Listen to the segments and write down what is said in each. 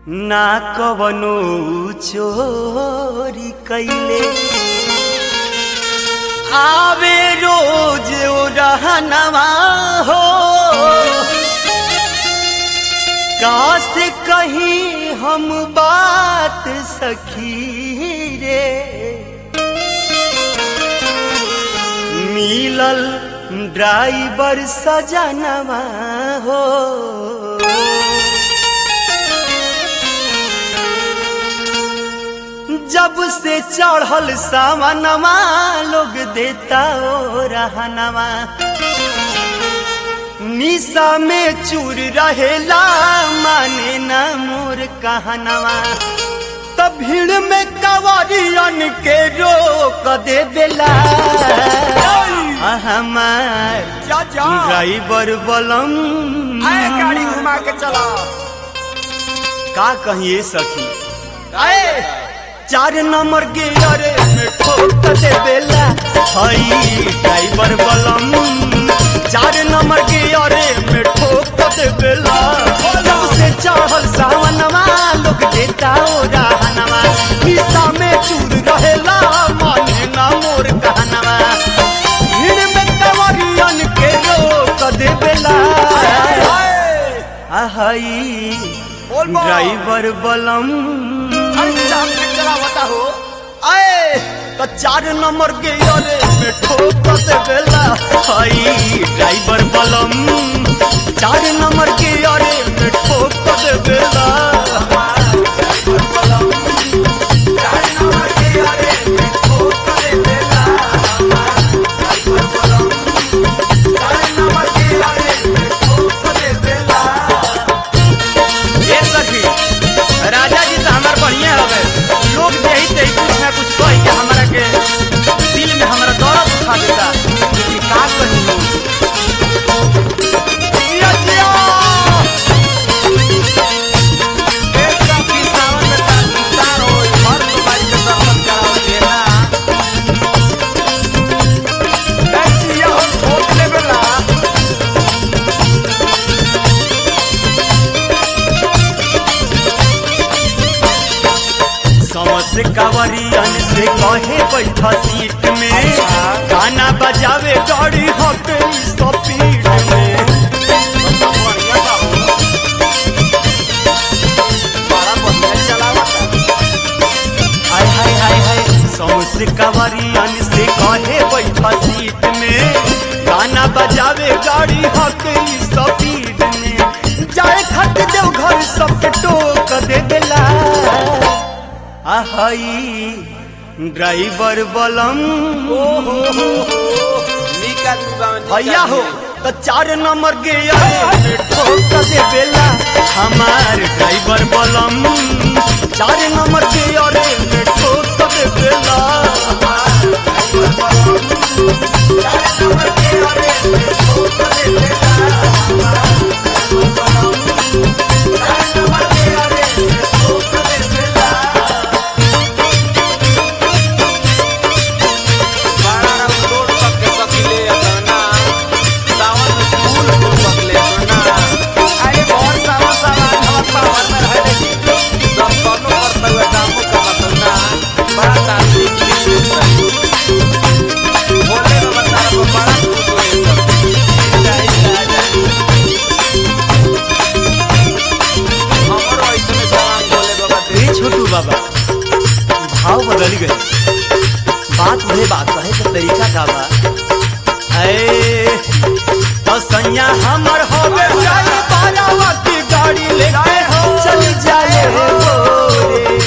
ना कवनो चोरी कैले आवे रोज ओ रहनवा हो काश कहीं हम बात सखी रे मिलल ड्राइवर सजनवा हो जब से चढ़ल सावनवा लोग देता ओ रहनवा निशा में चूर रहेला माने ना मोर कहनवा तब भीड़ में कवरियन के रोक दे बेला हमार जा जा ड्राइवर बलम आए गाड़ी घुमा के चला का कहिए सखी आए चार नंबर गियर में ठोक दे बेला हई ड्राइवर बलम चार नंबर गियर में ठोक दे बेला जब से चढ़ल सावनवा लोग देता ओ रहनवा हिस्सा में चूर रहेला माने ना मोर कहनवा भीड़ में कवरियन के रोक दे बेला आहई बोल बोल। ड्राइवर बलम अरे चाप के चला बता हो आए तो चार नंबर के अरे में ठोक दे बेला हई ड्राइवर बलम चार नंबर के अरे में ठोक दे बेला ये सखी राजा जी तो हमार बढ़िया हवे लोग यही ते कुछ ना कुछ कह के हमरा के दिल में हमरा दर्द उठा देता लेकिन का कही जिया जिया समस कावरियन से कहे बैठा सीट में अच्छा। गाना बजावे गाड़ी हक स्पीड में हाय हाय हाय हाय समस कावरियन से कहे बैठा सीट में गाना बजावे गाड़ी हक स्पीड में जाए खट देव घर सबके टोक दे देला आहई ड्राइवर बलम भैया हो तो चार नंबर के आगे में ठोक दे बेला हमार ड्राइवर बलम चार नंबर के आगे में ठोक दे बेला ए छोटू बाबा भाव बदल गए बात वही बात कहे के तरीका का बा ए तो सैया हमर होवे जाए बारावा की गाड़ी लेके चल जाए हो रे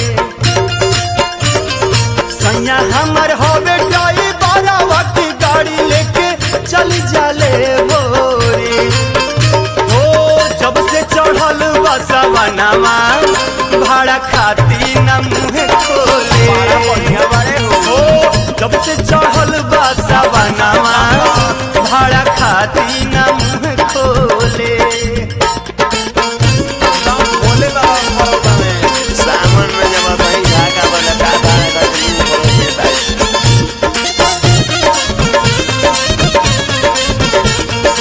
सैया हमर होवे जाए बारावा की गाड़ी लेके चल जाले हो रे ओ जब से चढ़ल बसा बनावा भाड़ा खाती न मुँह खोले ओ जब से चढ़ल बसा बनावा भाड़ा खाती न मुँह खोले सावन में जब भाई धागा वाला काटा है तो दिन भर देता है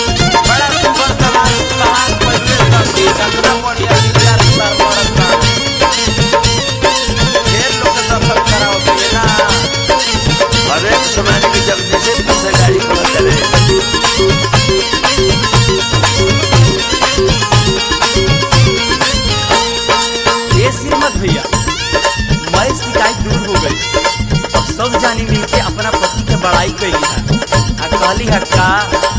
बड़ा सुंदर सवाल सवाल पहले सब बोलिया का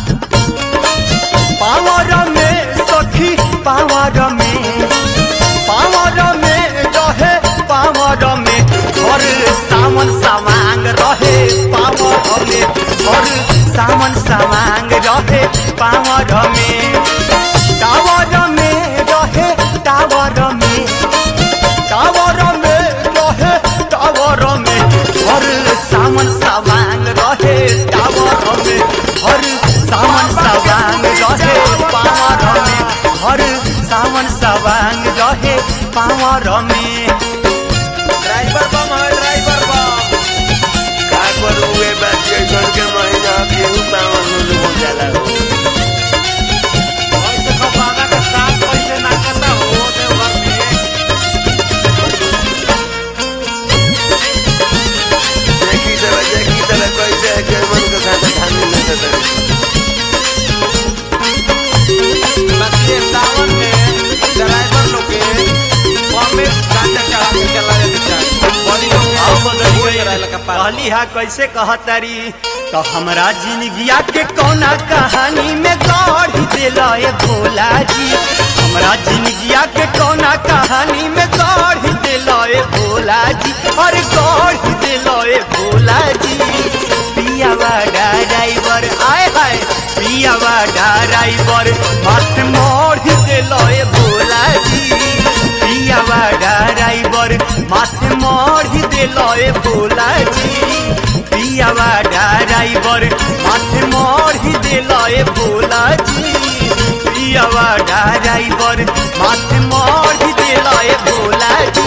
पावर में सखी पावर में पावर में रहे पावर में हर सावन सामांग रहे पावर में हर सावन सामांग रहे पावर में टावर में रहे टावर में टावर में रहे टावर में हर सावन सामांग रहे टावर में हर सावन सामांग रहे पावर में हर सावन सावांग रहे पावर में ड्राइवर बम है ड्राइवर बम का करू ए बात के घर के महीना केहू पावन में हो जाला हो और देखो बागा के साथ पैसे ना करता हो देवघर में देखी तरह देखी तरह कैसे है के मन के साथ धानी में से तरह बच्चे सावन में ड्राइवर लोग के बम में गांजा चढ़ा के चला जाते चाहिए बॉडी लोग आओ के बदल हो जरा लगा पार कहली हा कैसे कहतारी तो हमरा जिंदगिया के कौना कहानी में गढ़ दिला ए भोला जी हमरा जिंदगिया के कौना कहानी में गढ़ दिला ए भोला जी अरे गढ़ दिला ए भोला जी पियावा ड्राइवर आए हाय पियावा ड्राइवर मत मोड़ दिला ए भोला जी पियावा ड्राइवर माथे मोड़ दिला ए भोला जी पियावा ड्राइवर माथे मोड़ दिला ए भोला जी पियावा ड्राइवर माथे मोड़ दिला ए भोला जी